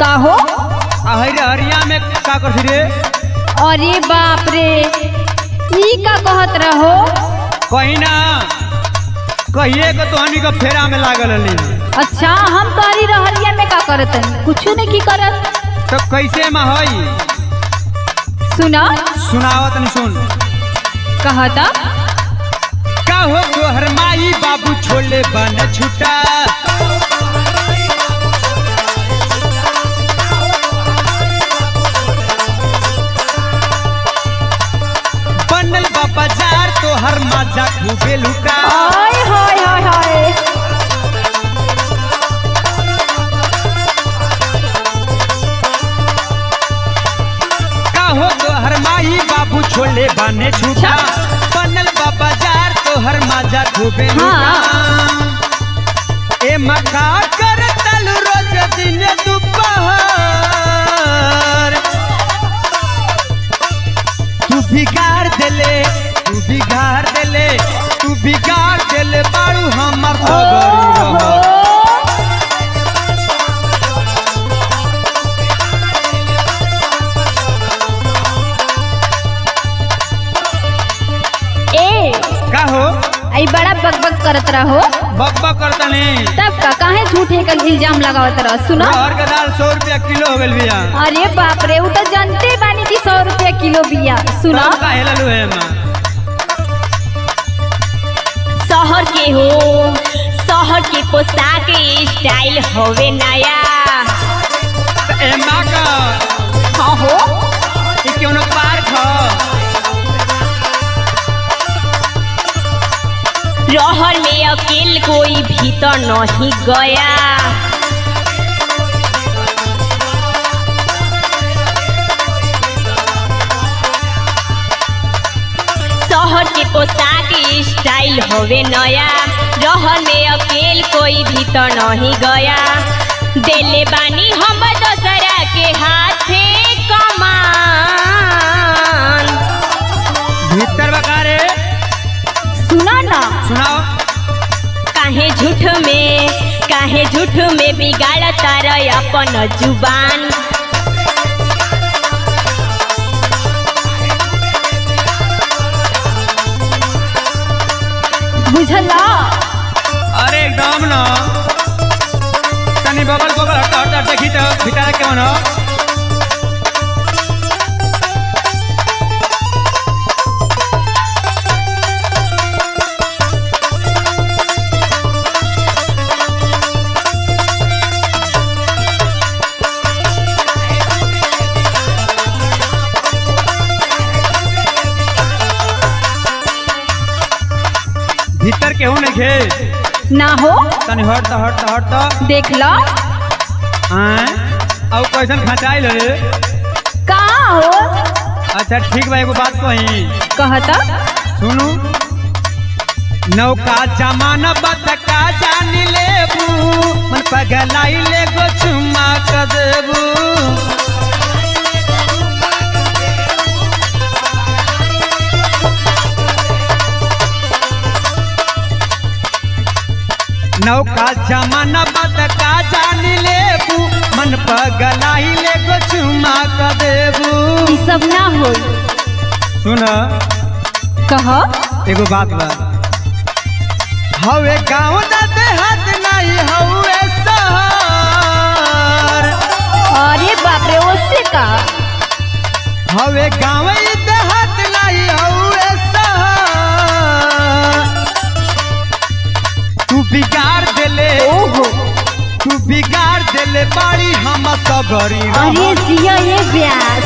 का हो हरी हरिया में का करती रे अरे बाप रे ई का कहत रहो कहीं ना कहिए के तो हनी का फेरा में लागल हली अच्छा हम तोरी रहरिया में का करत हनी कुछ नहीं की करत तो कैसे में हई सुना सुनावत नहीं सुन कहता का हो तोहर माई बाबू छोले बन छुटा बनल बा बाजार तोहर माजा खूबे लुटा हाय हाय हाय हाय का हो तोहर माई बाबू छोले बने छुटा बनल बा बाजार तोहर माजा खूबे लुटा ए मका कर तल रोज दिन दोपहर तू बिगाड़ देले तू बिगाड़ देले तू बिगाड़ देले बाड़ू हमर सगरी ओहो। रह ए का हो आई बड़ा बकबक करत रहो बक बक करतने तब का काहे झूठे का इल्जाम लगावत रह सुना रहर के दाल सौ रुपया किलो हो गल बिया अरे बाप रे वो तो जानते बानी कि सौ रुपया किलो बिया सुना तब का हेललू है मां शहर के हो शहर के पोशाक स्टाइल होवे नया त ए मां का हाँ हो ई क्यों न पार्क ह रहर में अकेल कोई भीतर नहीं गया शहर के पोशाक स्टाइल होवे नया रहर में अकेल कोई भीतर नहीं गया देले बानी हम दोसरा के हाथे कमान भीतर बका रे सुना ना सुनाओ काहे झूठ में काहे झूठ में बिगाड़ तार अपन जुबान बुझला अरे एकदम न तनी बगल बगल हट हट हट देखी तो भीतर केवन हो भीतर केहू नहीं खे ना हो तनी हट तो हट तो हट तो देख लो आय अब कैसन खचाइल रे कहाँ हो अच्छा ठीक बा एगो बात कही कहता सुनू नौका जमाना बतका जान लेबू मन पगलाई ले गो चुम्मा क देबू नौका जमाना बतका जान लेबू मन पगलाई ले गो चुम्मा क देबू ई सब ना हो सुन कह एगो बात बा हवे गाँव ना देहात नहीं हवे शहर अरे बाप रे ओसे का हवे गाँव ई देहात नहीं हवे शहर तू बिगाड़ देले ओहो तू बिगाड़ देले बाड़ी हम सगरी अरे जिया ये व्यास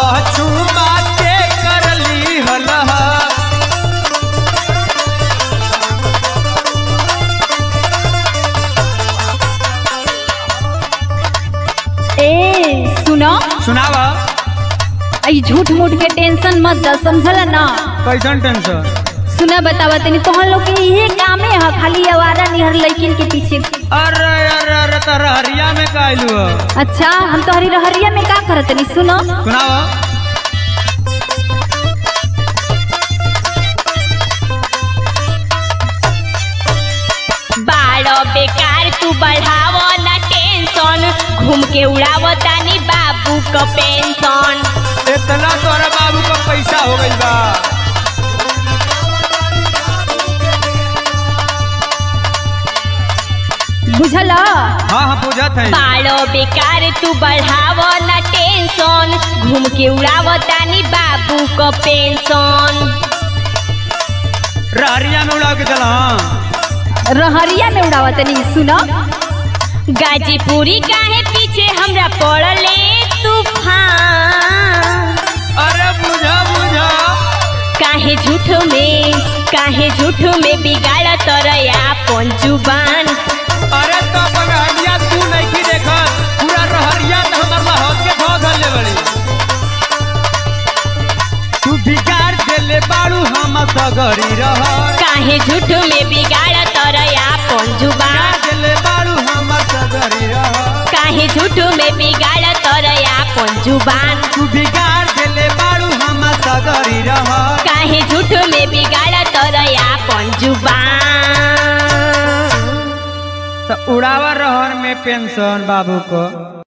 चुमा के करली हलह ए सुनो सुनावा आई झूठ मूठ के टेंशन मत द समझला ना कैसन टेंशन सुना बतावा तनी तोहन लोग के इहे कामे है खाली आवारा निहर लड़किन के पीछे अरे अरे अरे तारा हरिया में का आइलू ह? अच्छा हम तोहरी रहरिया में का करत तनी सुनो सुनावा बाड़ो बेकार तू बढ़ाव ना टेंशन घूम के उड़ाव तानी बाबू क पेंशन इतना तोरा बाबू का पैसा हो गइल बा बुझल हाँ हाँ पूछत है बाड़ो बेकार तू बढ़ाव ना टेंशन घूम के उड़ाव तानी बाबू क पेंशन रहरिया में उड़ा के चला हाँ रहरिया में उड़ावा तनी सुनो गाजीपुरी काहे पीछे हमरा पड़ले तूफान अरे बुझा बुझा काहे झूठो में काहे झूठो में बिगाड़ तरया अपन जुबान अरे तो अपन हरिया तू नहीं की देखत पूरा रहरिया तो हमर लहौत के धो धले बड़ी तू बिगाड़ देले बाड़ू हम सगरी रह काहे झूठो में बिगाड़ तरया अपन जुबान देले बाड़ू हम सगरी रह काहे झूठो में बिगाड़ तरया अपन जुबान तू बिगाड़ देले बाड़ू हम सगरी रह काहे झूठो में बिगाड़ तरया अपन जुबान तो उड़ावा रहर में पेंशन बाबू को